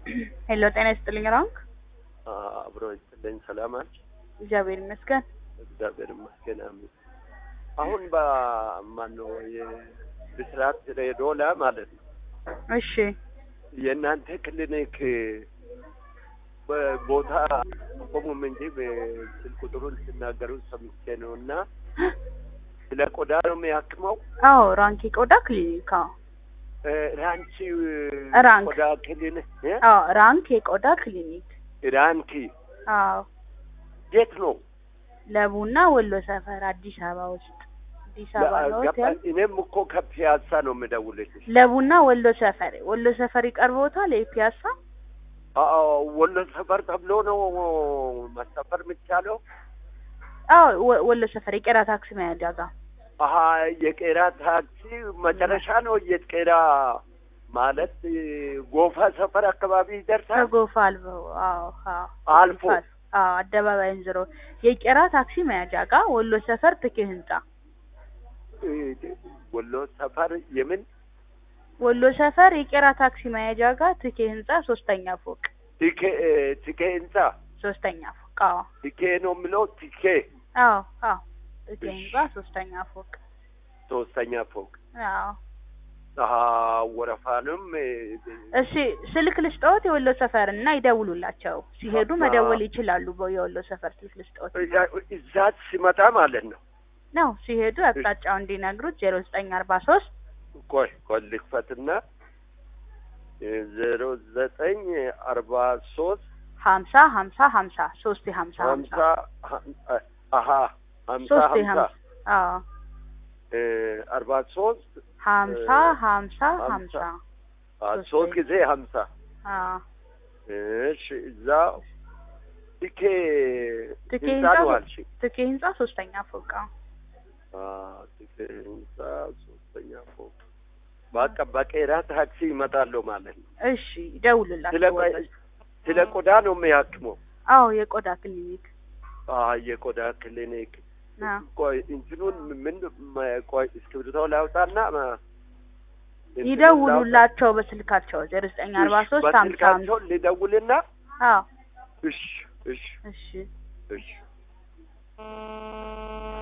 ሄሎ ጤና ይስጥልኝ ራንክ አብሮ ይስጥልኝ። ሰላም አልሽ? እግዚአብሔር ይመስገን። እግዚአብሔር ይመስገን። አሜን። አሁን በማነው የብስራት ሬዶላ ማለት ነው እሺ የእናንተ ክሊኒክ ቦታ ቆሙም እንጂ ስልክ ቁጥሩን ሲናገሩ ሰምቼ ነው እና ስለ ቆዳ ነው የሚያክመው። አዎ ራንክ የቆዳ ክሊኒክ አዎ ራንቺ ራንክ። ቆዳ ክሊኒክ እ? አዎ ራንክ የቆዳ ክሊኒክ ራንኪ አዎ የት ነው? ለቡና ወሎ ሰፈር አዲስ አበባ ውስጥ አዲስ አበባ ነው ገባኝ። እኔም እኮ ከፒያሳ ነው የምደውልልሽ። ለቡና ወሎ ሰፈር ወሎ ሰፈር ይቀርቦታል የፒያሳ አዎ ወሎ ሰፈር ተብሎ ነው መሰፈር የሚቻለው። አዎ ወ- ወሎ ሰፈር የቄራ ታክሲ መያዣ ጋር አሀ የቄራ ታክሲ መጨረሻ ነው። የቄራ ማለት ጎፋ ሰፈር አካባቢ ይደርሳል። ከጎፋ አልፈው አዎ አዎ አልፎ ጎፋ አዎ አደባባይን ዝሮ የቄራ ታክሲ መያዣ ጋር ወሎ ሰፈር ትኬ ህንጻ ወሎ ሰፈር የምን ወሎ ሰፈር የቄራ ታክሲ መያዣ ጋር ትኬ ህንጻ ሶስተኛ ፎቅ ቲኬ ቲኬ ህንጻ ሶስተኛ ፎቅ አዎ ቲኬ ነው የምለው ቲኬ አዎ አዎ ትኬ እሺ። ህንጻ ሶስተኛ ፎቅ ሶስተኛ ፎቅ አዎ አሀ ወረፋንም እሺ ስልክ ልስጠዎት የወሎ ሰፈር እና ይደውሉላቸው ሲሄዱ አባ- መደወል ይችላሉ በ- የወሎ ሰፈር ስልክ ልስጠዎት እዛ ሲመጣ ማለት ነው። ነው ሲሄዱ አቅጣጫው እንዲነግሩት ዜሮ ዘጠኝ አርባ ሶስት ቆይ ቆይ ልክፈትና ዜሮ ዘጠኝ አርባ ሶስት ሀምሳ ሀምሳ ሀምሳ ሶስት የሀምሳ ሀምሳ ሀምሳ አሀ ሀምሳ ሶስት ሀምሳ የሀምሳ አዎ እ አርባ ሶስት ሀምሳ ሀምሳ ሀምሳ ሀምሳ አ ሶስት ሶስት ጊዜ ሀምሳ አዎ እሺ እዛ ቲኬ ትኬ ህንጻ ህንጻ ነው አልሽ? ትኬ ህንጻ ሶስተኛ ፎቅ አዎ አ ቲኬ ህንጻ ሶስተኛ ፎቅ በቃ በቄራ ታክሲ ይመጣለሁ ማለት ነው። እሺ ይደውሉላቸው ስለ ቆይ- ወሎ- ስለ ቆዳ ነው የሚያክመው። አዎ የቆዳ ክሊኒክ አ የቆዳ ክሊኒክ አዎ ቆይ እንትኑን ምን መ- ቆይ እስክሪብቶ ላውጣና መ- እንትኑን ይደውሉላቸው በስልካቸው ዜሮ ዘጠኝ ላውጣ። አርባ እሺ፣ ሶስት ሀምሳ ሀምሳ በስልካቸው ልደውልና አዎ እሺ እሺ እሺ እሺ